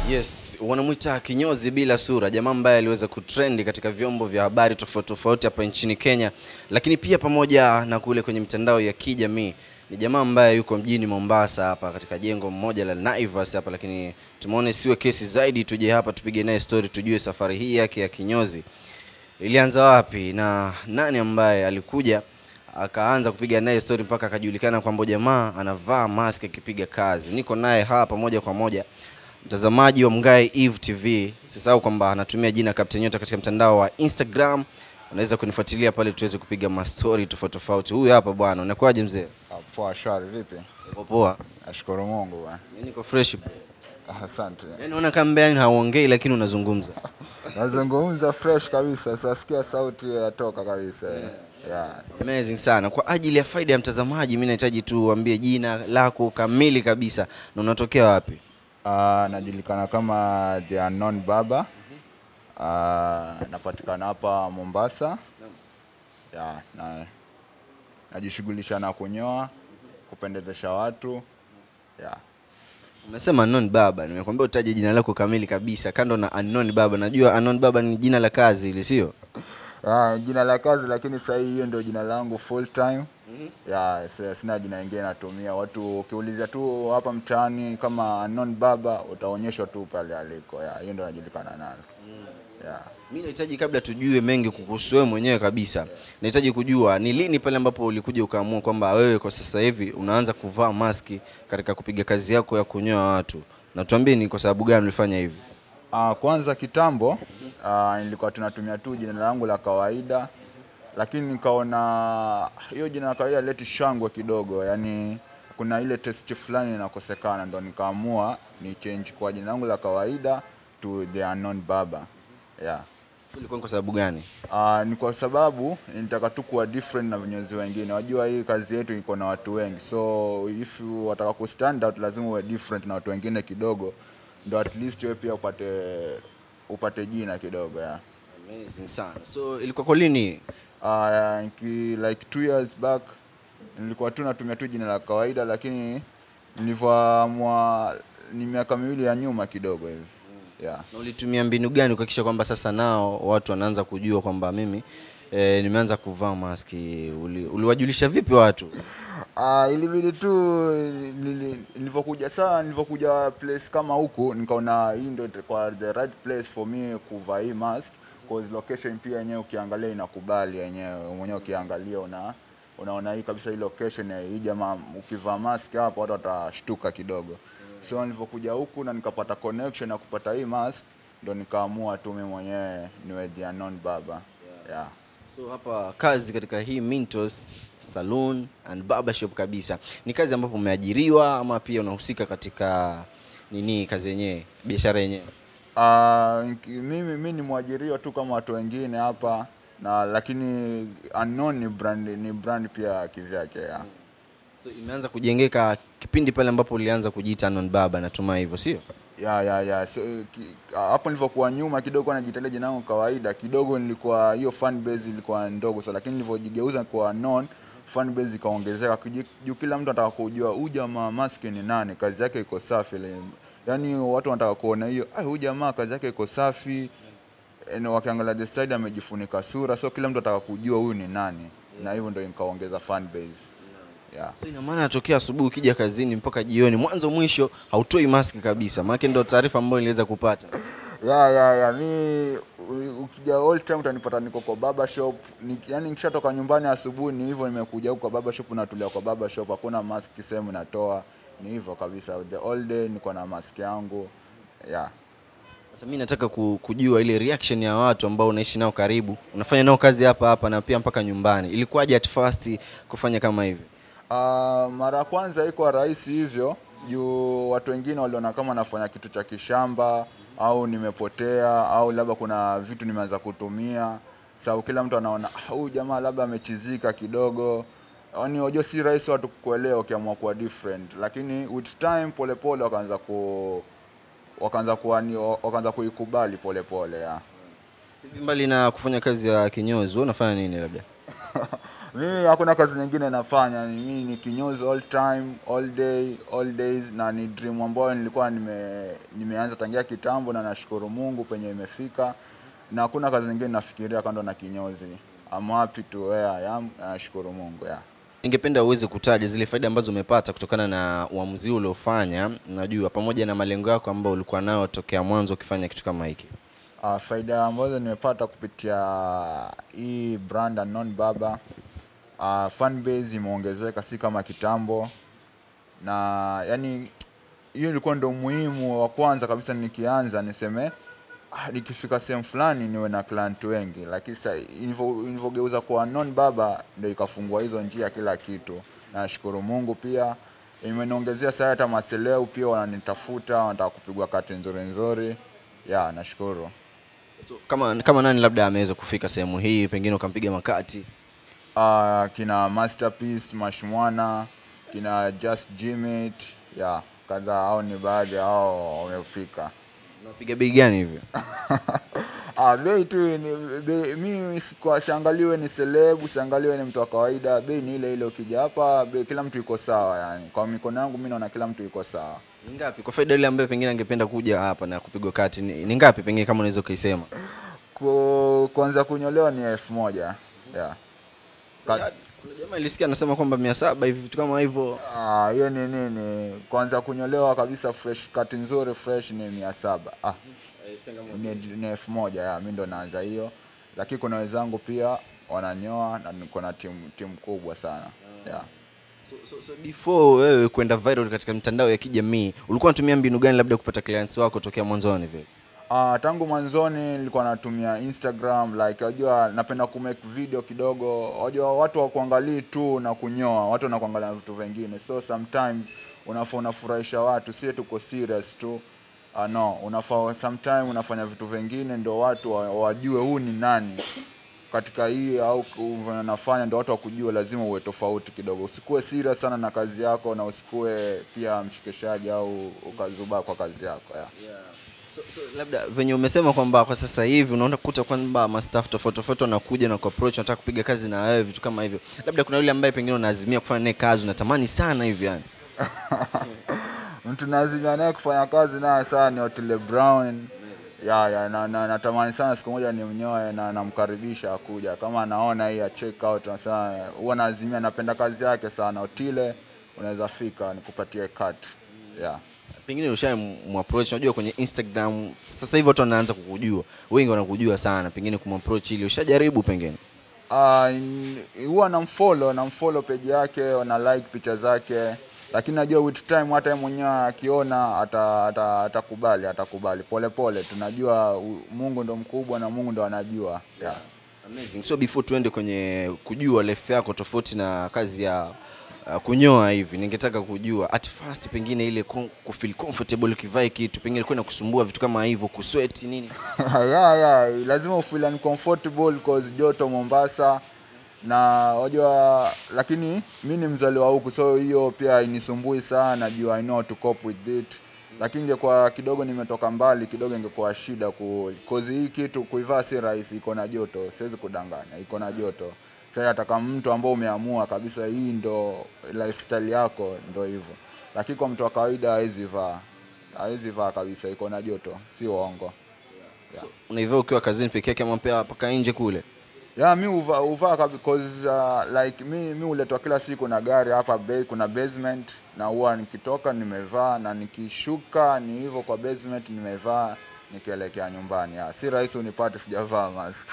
Yes, wanamwita kinyozi bila sura, jamaa ambaye aliweza kutrendi katika vyombo vya habari tofauti tofauti hapa nchini Kenya, lakini pia pamoja na kule kwenye mitandao ya kijamii. Ni jamaa ambaye yuko mjini Mombasa hapa katika jengo mmoja la Naivas hapa, lakini tumeona siwe kesi zaidi, tuje hapa tupige naye story, tujue safari hii yake ya kinyozi ilianza wapi na nani ambaye alikuja akaanza kupiga naye story mpaka akajulikana kwamba jamaa anavaa mask akipiga kazi. Niko naye hapa moja kwa moja, mtazamaji wa Mngai Eve TV. Usisahau kwamba anatumia jina Captain Nyota katika mtandao wa Instagram, unaweza kunifuatilia pale tuweze kupiga mastori tofauti tofauti. Huyu hapa bwana, unakuwaje mzee? Ah, Poa, shwari. Vipi? Uko poa? Nashukuru Mungu bwana. Mimi niko fresh. bro. Ah, Asante. Yaani unaona kama mbea hauongei lakini unazungumza. Nazungumza fresh kabisa, sasikia sauti yatoka kabisa. Yeah. Amazing sana. Kwa ajili ya faida ya mtazamaji, mimi nahitaji tu uambie jina lako kamili kabisa na unatokea wapi? Ah, najulikana kama The Unknown Baba. Ah, napatikana hapa Mombasa. Yeah, na najishughulisha na kunyoa, kupendezesha watu. Yeah. Umesema Unknown Baba, nimekwambia utaje jina lako kamili kabisa, kando na Unknown Baba. Najua Unknown Baba ni jina la kazi ile, sio? Ah, jina la kazi lakini sasa hii hiyo ndio jina langu full time. Ya, sasa sina jina lingine natumia. Watu ukiulizia tu hapa mtaani kama Unknown Baba utaonyeshwa tu pale aliko. Ya, hiyo ndio najulikana nalo. Ya. Mimi nahitaji kabla tujue mengi kukuhusu wewe mwenyewe kabisa, nahitaji kujua ni lini pale ambapo ulikuja ukaamua kwamba wewe kwa sasa hivi unaanza kuvaa maski katika kupiga kazi yako ya kunyoa watu, na tuambie ni kwa sababu gani ulifanya hivi? Ah, kwanza kitambo ah, nilikuwa tunatumia tu jina langu la kawaida, lakini nikaona hiyo jina la kawaida leti shangwe kidogo, yani kuna ile test fulani inakosekana, ndo nikaamua ni change kwa jina langu la kawaida to the unknown baba. Yeah. Ilikuwa ni kwa sababu gani? Uh, ni kwa sababu nitaka tu kuwa different na vinyozi wengine. Wajua hii kazi yetu iko na watu wengi, so if you wataka ku stand out lazima uwe different na watu wengine kidogo, ndo at least wewe pia upate upate jina kidogo ya. Amazing sana. So ilikuwa kwa lini? Uh, ki, like two years back nilikuwa tu natumia tu jina la kawaida, lakini nilivyoamua ni miaka miwili ya nyuma kidogo hivi yeah. Na ulitumia mbinu gani kuhakikisha kwamba sasa nao watu wanaanza kujua kwamba mimi e, nimeanza kuvaa maski? Uli, uliwajulisha vipi watu? Ah, ilibidi tu nili- nilivyokuja saa nilivyokuja place kama huku nikaona hii ndio kwa the right place for me kuvaa hii mask cause location pia yenyewe ukiangalia inakubali yenyewe mwenyewe ukiangalia una unaona hii kabisa hii location ya hii jamaa ukivaa mask hapo watu watashtuka kidogo so nilivyokuja huku na nikapata connection ya kupata hii mask ndo nikaamua tu mimi mwenyewe niwe the unknown baba yeah. So hapa kazi katika hii Mintos Saloon and Barbershop kabisa ni kazi ambapo umeajiriwa ama pia unahusika katika nini kazi yenyewe, biashara yenyewe? Ah, nki- mimi mimi ni mwajiriwa tu kama watu wengine hapa na lakini unknown ni brand ni brand pia kivyake ya. So imeanza kujengeka kipindi pale ambapo ulianza kujiita Unknown Baba, natumai hivyo, sio? Ya, ya, ya. So, ki, ah, hapo nilivyokuwa nyuma kidogo najitalia jina langu kawaida kidogo, nilikuwa hiyo fan base ilikuwa ndogo so, lakini nilivyojigeuza kwa unknown fan base ikaongezeka Kuji- juu kila mtu anataka kujua huyu jamaa maski ni nani, kazi yake iko safi ile. Yaani watu wanataka kuona hiyo, ah, huyu jamaa kazi yake iko safi na wakiangalia the style amejifunika sura, so kila mtu ataka kujua huyu ni nani, na hivyo ndio nikaongeza fan base yeah. So ina maana natokea asubuhi ukija kazini mpaka jioni, mwanzo mwisho hautoi maski kabisa, maana ndio taarifa ambayo niliweza kupata. ya ya ya mi u- ukija all time utanipata niko kwa baba shop ni, yani nikishatoka nyumbani asubuhi ni hivyo nimekuja huko kwa baba shop natulia kwa baba shop hakuna mask sehemu natoa ni hivyo kabisa the all day niko na mask yangu yeah. Sasa mimi nataka ku- kujua ile reaction ya watu ambao unaishi nao karibu, unafanya nao kazi hapa hapa na pia mpaka nyumbani. Ilikuwaje at first kufanya kama hivi? Uh, mara ya kwanza iko rahisi hivyo juu watu wengine waliona kama nafanya kitu cha kishamba au nimepotea au labda kuna vitu nimeanza kutumia sababu kila mtu anaona "Ah, huyu jamaa labda amechizika kidogo yaani wajua si rahisi watu kukuelewa ukiamua kuwa different lakini with time polepole wakaanza ku wakaanza kuani wakaanza kuikubali polepole ya Hivi mbali na kufanya kazi ya kinyozi, wewe unafanya nini labda? mimi hakuna kazi nyingine nafanya ni- mimi ni kinyozi all time all day all days na ni dream ambayo nilikuwa nime, nimeanza tangia kitambo na nashukuru mungu penye imefika na hakuna kazi nyingine nafikiria kando na kinyozi I'm happy to where I am na nashukuru mungu yeah. Ningependa uweze kutaja zile faida ambazo umepata kutokana na uamuzi huu uliofanya, najua pamoja na malengo yako ambayo ulikuwa nayo tokea mwanzo ukifanya kitu kama hiki. Uh, faida ambazo nimepata kupitia hii brand Unknown Baba uh, fan base imeongezeka, si kama kitambo, na yani hiyo ilikuwa ndo muhimu wa kwanza kabisa. Nikianza niseme ah, nikifika sehemu fulani niwe na client wengi, lakini sasa ilivyo- ilivyogeuza kwa Unknown Baba ndo ikafungua hizo njia kila kitu. Nashukuru Mungu pia imeniongezea sasa, hata maseleu pia wananitafuta, wanataka kupigwa kati nzuri nzuri. Ya, nashukuru. So, kama kama nani labda ameweza kufika sehemu hii, pengine ukampiga makati? uh, kina Masterpiece Mashmwana, kina Just Jimit, ya kadhaa, hao ni baadhi ya hao wamefika. Unapiga bei gani hivyo? Ah, bei tu ni bei, mimi si- kwa siangaliwe ni selebu, siangaliwe ni mtu wa kawaida, bei ni ile ile. Ukija hapa bei, kila mtu iko sawa, yani kwa mikono yangu mimi naona kila mtu iko sawa. Ni ngapi kwa faida ile ambayo pengine angependa kuja hapa na kupigwa kati? Ni, ni ngapi pengine kama unaweza ukaisema? Ku- Kuanza kunyolewa ni elfu moja yeah. Ka- Kuna jamaa ilisikia anasema kwamba mia saba hivi vitu kama hivyo. Ah, hiyo ni nini? Kwanza kunyolewa kabisa fresh kati nzuri fresh ni mia saba. Ah, ni, ni elfu moja ya mi ndo naanza hiyo, lakini kuna wenzangu pia wananyoa na niko na timu timu kubwa sana yeah. So, so, so before wewe kwenda viral katika mitandao ya kijamii ulikuwa unatumia mbinu gani labda kupata clients wako tokea mwanzoni vile? Uh, tangu mwanzoni nilikuwa natumia Instagram like unajua napenda kumake video kidogo. Unajua watu wa kuangalii tu na kunyoa, watu wanakuangalia na vitu vingine. So sometimes unafaa unafurahisha watu, si tuko serious tu. Uh, no, unafaa sometime unafanya vitu vingine ndio watu wa- wajue huu ni nani katika hii au ku- unafanya ndio watu wakujue, lazima uwe tofauti kidogo. Usikuwe serious sana na kazi yako na usikuwe pia mshikishaji au ukazubaa kwa kazi yako yeah. So, so labda venye umesema kwamba kwa sasa hivi unaona kuta kwamba mastaff tofauti tofauti wanakuja na kuapproach wanataka kupiga kazi na wewe vitu kama hivyo, labda kuna yule ambaye pengine unaazimia kufanya naye kazi unatamani sana hivi yani. mtu nazimia naye kufanya kazi naye sana ni Otile Brown ya, ya na, na, natamani sana siku moja nimnyoe na namkaribisha akuja kama anaona hii ya check out nasema huwa naazimia napenda kazi yake sana Otile unaweza fika nikupatie cut yeah. Pengine ushamapproach, unajua kwenye Instagram sasa hivi watu wanaanza kukujua, wengi wanakujua sana, pengine kumapproach ili ushajaribu pengine Ah, n- huwa namfollow namfollow page yake na like picha zake lakini najua with time hata yeye mwenyewe akiona ata- ata- atakubali atakubali polepole tunajua u- mungu ndo mkubwa na mungu ndo anajua yeah. Amazing. So before tuende kwenye kujua life yako tofauti na kazi ya uh, kunyoa hivi, ningetaka kujua at first pengine ile com- kufeel comfortable ukivaa kitu pengine ilikuwa inakusumbua vitu kama hivyo, kusweat nini? yeah, yeah. lazima ufeel uncomfortable cause joto Mombasa na wajua, lakini mi ni mzaliwa huku, so hiyo pia inisumbui sana juu I know how to cope with it, lakini ingekuwa kidogo nimetoka mbali kidogo, ingekuwa shida ku cause hii kitu kuivaa si rahisi, iko na joto, siwezi kudanganya, iko na joto. Sasa hata kama mtu ambao umeamua kabisa hii ndo lifestyle yako, ndo hivyo, lakini kwa mtu wa kawaida hawezi vaa, hawezi vaa kabisa, iko na joto, si uongo. Unaivaa ukiwa kazini peke yake ama pia mpaka nje kule? ya mi uva, uvaa kabi- cause uh, like mi mi huletwa kila siku na gari hapa bay, kuna basement na huwa nikitoka nimevaa na nikishuka ni hivyo kwa basement nimevaa nikielekea nyumbani ya. si rahisi unipate sijavaa mask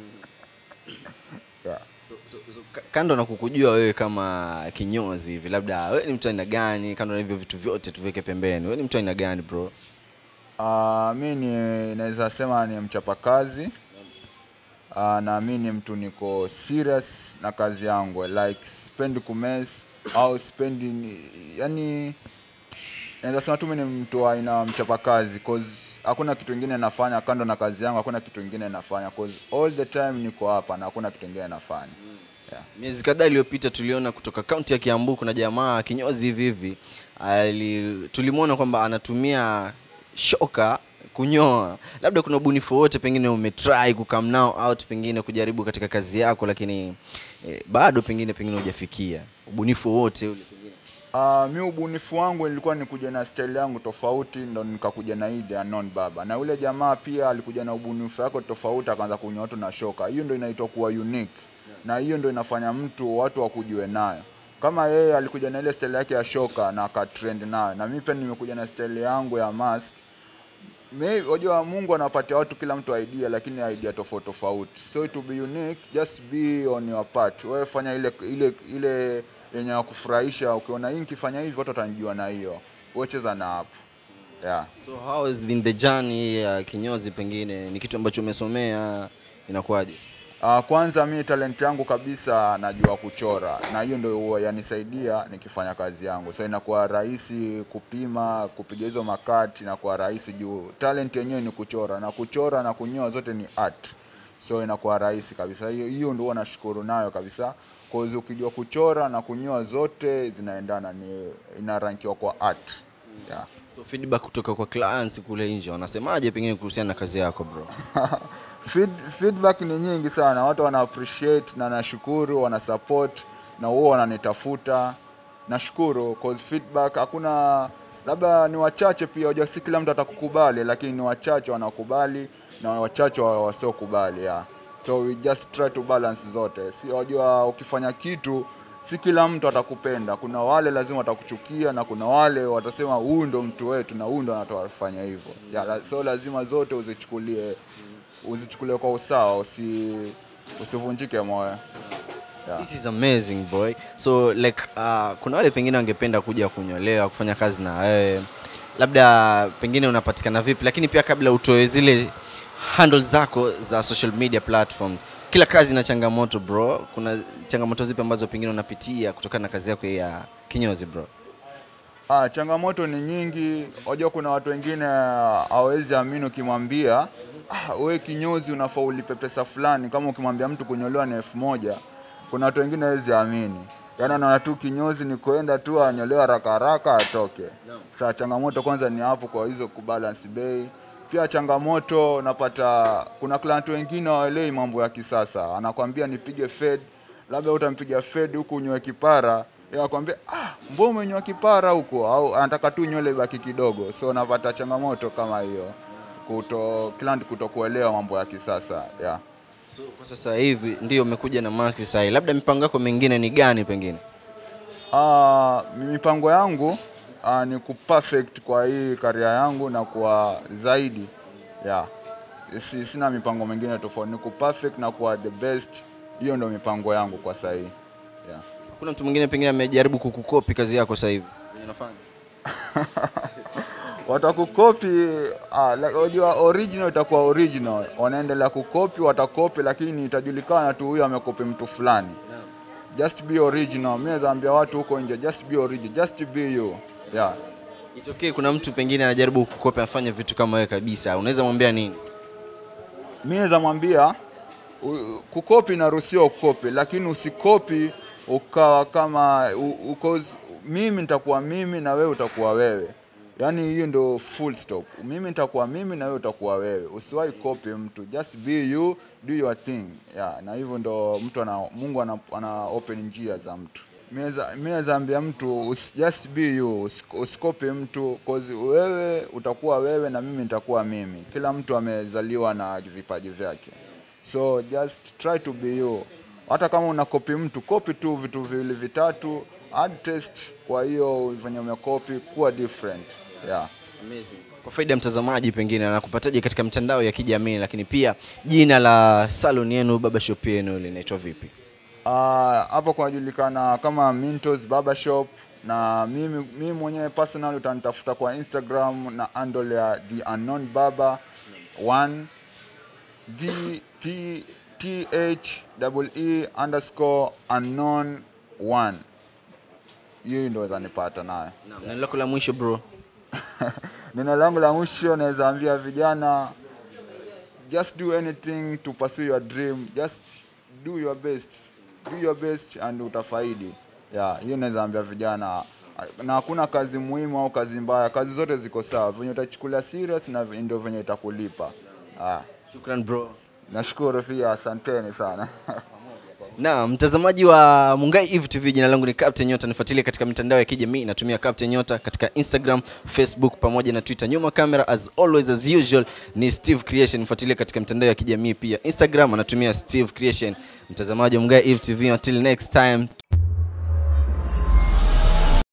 yeah. So, so, so, ka- kando na kukujua wewe kama kinyozi hivi, labda wewe ni mtu aina gani? Kando na hivyo vitu vyote tuweke pembeni, wewe ni mtu aina gani bro? Uh, mi ni naweza sema ni mchapakazi uh, na mi ni mtu niko serious na kazi yangu like spendi kumes au spendi ni- yani naweza sema tu mi ni mtu wa aina mchapakazi cause hakuna kitu ingine nafanya kando na kazi yangu hakuna kitu ingine nafanya cause all the time niko hapa na hakuna kitu ingine nafanya yeah. Miezi kadhaa iliyopita tuliona kutoka kaunti ya Kiambu kuna jamaa kinyozi hivi hivi ali, tulimwona kwamba anatumia shoka kunyoa labda kuna ubunifu wote pengine umetry kukam nao out pengine kujaribu katika kazi yako lakini eh, bado pengine pengine hujafikia ubunifu wote ule pengine Uh, mi ubunifu wangu ilikuwa ni kuja na style yangu tofauti, ndo nikakuja na hii The Unknown Baba, na yule jamaa pia alikuja na ubunifu wake tofauti, akaanza kunywa watu na shoka. Hiyo ndo inaitwa kuwa unique, na hiyo ndo inafanya mtu watu wakujue nayo. Kama yeye alikuja na ile style yake ya shoka na akatrend nayo, na mimi pia nimekuja na style yangu ya mask May- Wajua Mungu anapatia watu kila mtu idea, lakini idea tofauti tofauti. So to be unique, just be on your part. Wewe fanya ile ile ile yenye ya kufurahisha. Ukiona hii nikifanya hivi watu watanijua na hiyo. Wewe cheza na hapo. Yeah. so how has been the journey ya kinyozi pengine ni kitu ambacho umesomea inakuwaje Uh, kwanza mi talent yangu kabisa najua kuchora na hiyo ndio huwa yanisaidia nikifanya kazi yangu, so inakuwa rahisi kupima, kupiga hizo makati, inakuwa rahisi juu talent yenyewe ni kuchora, na kuchora na kunyoa zote ni art, so inakuwa rahisi kabisa. Hiyo hiyo ndio huwa nashukuru nayo kabisa, cause ukijua kuchora na kunyoa zote zinaendana, ni inarankiwa kwa art yeah. so feedback kutoka kwa clients kule nje wanasemaje pengine kuhusiana na kazi yako bro Feed, feedback ni nyingi sana, watu wana appreciate na nashukuru, wana support na wao wananitafuta. Nashukuru cause feedback hakuna, labda ni wachache pia, unajua si kila mtu atakukubali, lakini ni wachache wanakubali na wachache wa- wasiokubali yeah. So we just try to balance zote, si unajua, ukifanya kitu si kila mtu atakupenda. Kuna wale lazima watakuchukia na kuna wale watasema huyu ndo mtu wetu na huyu ndo anatufanya hivyo yeah, la- so lazima zote uzichukulie uzichukulie kwa usawa, usi usivunjike moyo. Yeah. This is amazing boy. So like uh, kuna wale pengine wangependa kuja kunyolewa kufanya kazi na wewe, labda pengine unapatikana vipi, lakini pia kabla utoe zile handles zako za social media platforms, kila kazi ina changamoto bro. Kuna changamoto zipi ambazo pengine unapitia kutokana na kazi yako ya kinyozi bro? Ah, changamoto ni nyingi. Unajua kuna watu wengine ah, hawezi amini ukimwambia ah, we kinyozi unafaa ulipe pesa fulani, kama ukimwambia mtu kunyolewa ni elfu moja kuna watu wengine hawezi amini, yaani anaona tu kinyozi ni kwenda tu anyolewa haraka haraka atoke. Sasa changamoto kwanza ni hapo kwa hizo kubalance bei. Pia changamoto napata, kuna client wengine hawaelewi mambo ya kisasa, anakwambia nipige fade, labda utampiga fade huku unyoe kipara yeye akwambia ah, mbona umenyoa kipara huko, au anataka tu nywele ibaki kidogo. So napata changamoto kama hiyo, kuto client kutokuelewa mambo ya kisasa yeah. So kwa sasa hivi ndio umekuja na mask sasa hivi, labda mipango yako mingine ni gani pengine? Ah, mipango yangu ah, ni kuperfect kwa hii karia yangu na kuwa zaidi yeah. Si, sina mipango mingine tofauti, ni kuperfect na kuwa the best. Hiyo ndio mipango yangu kwa sasa hii yeah. Kuna mtu mwingine pengine amejaribu kukukopi kazi yako sasa hivi venye unafanya? watakukopi ah, like, unajua original itakuwa original, wanaendelea kukopi, watakopi, lakini itajulikana tu huyu amekopi mtu fulani. Just be original. Mimi naambia watu huko nje, just be original, just be you yeah. Itokee kuna mtu pengine anajaribu kukopi afanye vitu kama wewe kabisa, unaweza mwambia nini? Mimi naweza mwambia u- kukopi inaruhusiwa kukopi, lakini usikopi ukawa kama u- u- cause mimi nitakuwa mimi na wewe utakuwa wewe. Yaani hiyo ndio full stop. Mimi nitakuwa mimi na wewe utakuwa wewe. Usiwahi copy mtu, just be you, do your thing. Yeah, na hivyo ndo mtu ana Mungu ana, ana open njia za mtu. Mimi naweza ambia mtu usi, just be you, usi- usikopi mtu cause wewe utakuwa wewe na mimi nitakuwa mimi. Kila mtu amezaliwa na vipaji vyake. So just try to be you. Hata kama unakopi mtu, kopi tu vitu viwili vitatu, add test. Kwa hiyo venye umekopi kuwa different. Yeah. Amazing. Kwa faida ya mtazamaji, pengine anakupataje katika mitandao ya kijamii, lakini pia jina la salon yenu, baba shop yenu linaitwa vipi? Ah, hapo kunajulikana kama Mintos Barbershop na mimi, mimi mwenyewe personal utanitafuta kwa Instagram na handle ya The Unknown Barber 1 D T T H double E underscore unknown 1 hiyo ndio zanipata nayo. Na neno lako la mwisho bro? Neno langu la mwisho naweza ambia vijana just do anything to pursue your dream, just do your best, do your best and utafaidi. Yeah, hiyo naweza ambia vijana na hakuna kazi muhimu au kazi mbaya, kazi zote ziko sawa, venye utachukulia serious na ve- ndio venye itakulipa. Ah, Shukran bro. nashukuru pia, asanteni sana. Na mtazamaji wa Mungai Eve TV, jina langu ni Captain Nyota. Nifuatilie katika mitandao ya kijamii, natumia Captain Nyota katika Instagram, Facebook pamoja na Twitter. Nyuma kamera as always as usual ni Steve Creation. Nifuatilie katika mitandao ya kijamii pia, Instagram anatumia Steve Creation. Mtazamaji wa Mungai Eve TV, until next time.